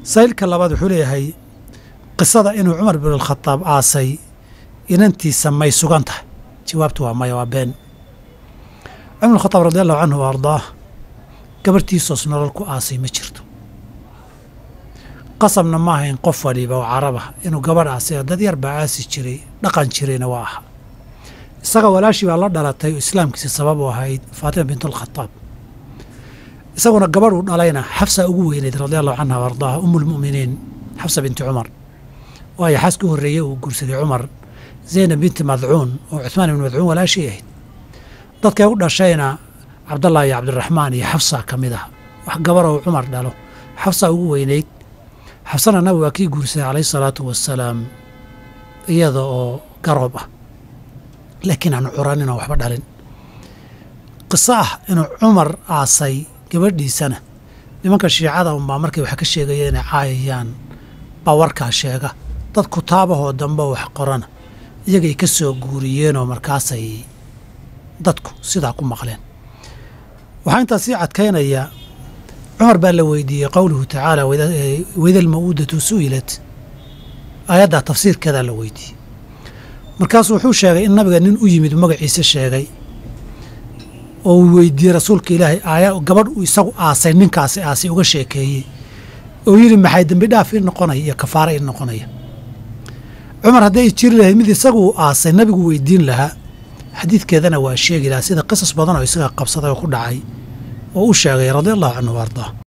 saylka labaad wuxuu leeyahay qisada inuu cumar bin alkhadaab aasay inantiisa may sugan tahay jawaabtu waa maya waa been cumar bin khadaab radi allahu canhu wa ardaah gabarhtiisoos nolol ku aasay ma jirto qasabna ma ahayn qof waliba oo caraba inuu gabadh aasay dad yar baa aasi jiray dhaqan jirayna waa aha isaga walaashii baa la dhalatay oo islaamkiisa sabab u ahayd faatima bintulkhadaab isaguna gabadh uu dhalayna xafsa ugu weyneyd radi allahu canha wa ardaaha umulmu'miniin xafsa binti cumar waayo xaaska u horreeyey uu guursaday cumar zaynab binti madcuun oo cuhmaan ibni madcuun walaashii ahayd dadkay u dhashayna cabdallah iyo cabdiraxmaan iyo xafsa ka mid ah wax gabarh oo cumar dhalo xafsa ugu weyneyd xafsana nabi waa kii guursaday calayhi salaatu wasalaam iyada oo garoob ah laakiin aan curanin oo waxba dhalin qiso ah inuu cumar aasay gabadhiisana nimanka shiicada unbaa markay wax ka sheegayeen inay caayayaan baa warkaa sheega dad kutaabahoo dambe wax qorana iyagay ka soo guuriyeenoo markaasay dadku sidaa ku maqleen waxaa intaas sii cadkaynaya cumar baa la weydiiyey qowluhu tacaala wayda alma'uudatu su'ilat aayaddaa tafsiirkeedaa la weydiiyey markaasuu wuxuu sheegay in nabiga nin u yimid magaciise sheegay oo uu weydiiyey rasuulka ilaahay aaya gabadh uu isagu aasay ninkaasi aasay uga sheekeeyey oo yidhi maxay dembi dhaaf ii noqonaya iyo kafaara ii noqonaya cumar hadday jiri lahayd mid isagu uu aasay nabigu weydiin lahaa xadiidkeedana waa sheegi lahaa sida qisas badan oo isaga qabsaday oo ku dhacay oo u sheegay radi allahu canhu wa ardaa